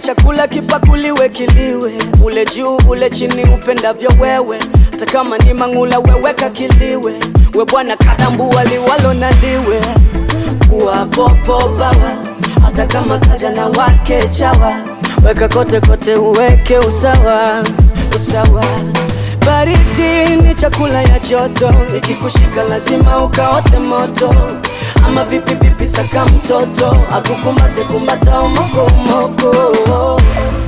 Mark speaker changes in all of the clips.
Speaker 1: chakula kipakuliwe kiliwe, ule juu ule chini upendavyo wewe, hata kama ni mang'ula weweka kiliwe, we bwana kadambu waliwalo na liwe kuwa popo bawa, hata kama kaja na wake chawa, weka kote kote uweke usawa usawa. Baridi ni chakula ya joto, ikikushika lazima ukaote moto. Ama vipi vipi, saka mtoto akukumbate kumbata umoko umoko,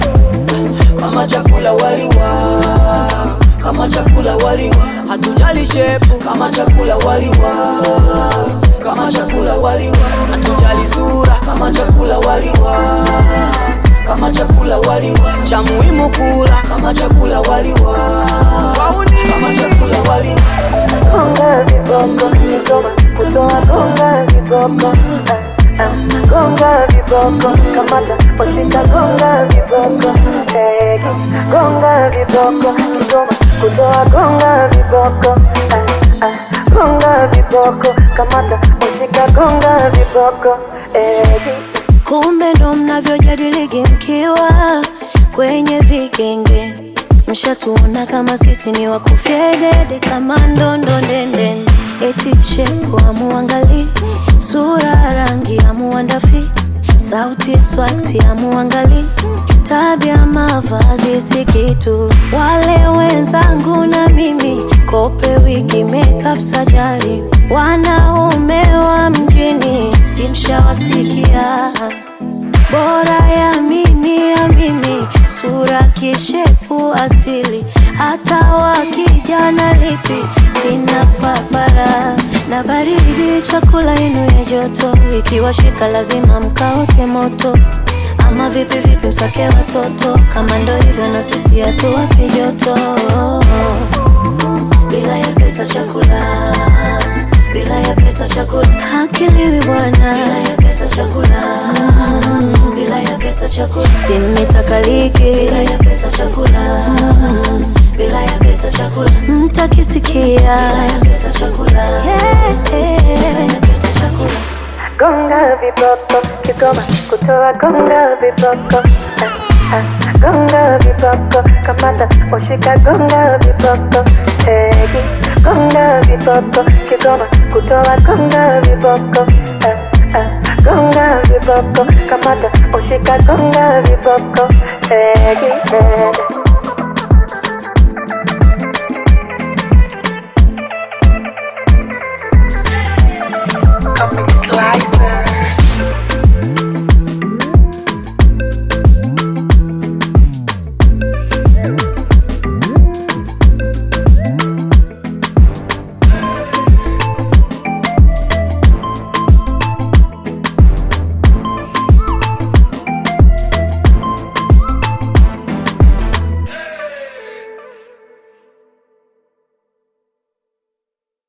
Speaker 1: kama chakula waliwa, kama chakula waliwa, hatujali shepu, kama chakula waliwa, kama chakula waliwa, hatujali sura, kama chakula waliwa kama chakula waliwa, cha muhimu kula kama chakula waliwa, kama chakula waliwa.
Speaker 2: Gonga viboko, Kigoma kutoa gonga viboko Ah, ah, gonga viboko kamata washika gonga viboko Eh, gonga viboko Kigoma kutoa gonga viboko Ah, ah, gonga viboko kamata washika gonga viboko Eh,
Speaker 3: Kumbe ndo mnavyojadiligi mkiwa kwenye vigenge, mshatuona kama sisi ni wakufyedede kama ndondo ndende, eti shepu amuangali, sura rangi amuandafi, sauti swaksi amuangali, tabia mavazi si kitu. Wale wenzangu na mimi kope wigi makeup sajari, wanaume wa mjini simshawasikia bora ya mimi ya mimi, sura kishepu asili, hata wakijana lipi sina papara na baridi, chakula yenu ya joto, ikiwashika lazima mkaote moto. Ama vipi vipi, msake watoto, kama ndo hivyo na sisi hatuwapi joto bila ya pesa chakula, bila ya pesa chakula hakiliwi bwana, bila ya pesa chakula, mm, bila ya pesa chakula simitakaliki, bila ya pesa chakula, mm, bila ya pesa chakula mtakisikia, bila ya pesa chakula, yeah, yeah. bila ya pesa chakula
Speaker 2: gonga viboko Kigoma kutoa gonga viboko Ah, ah, gonga viboko kamata washika gonga viboko Eh, gonga viboko Kigoma kutoa gonga viboko Ah, ah, gonga viboko kamata washika gonga viboko Eh, eh.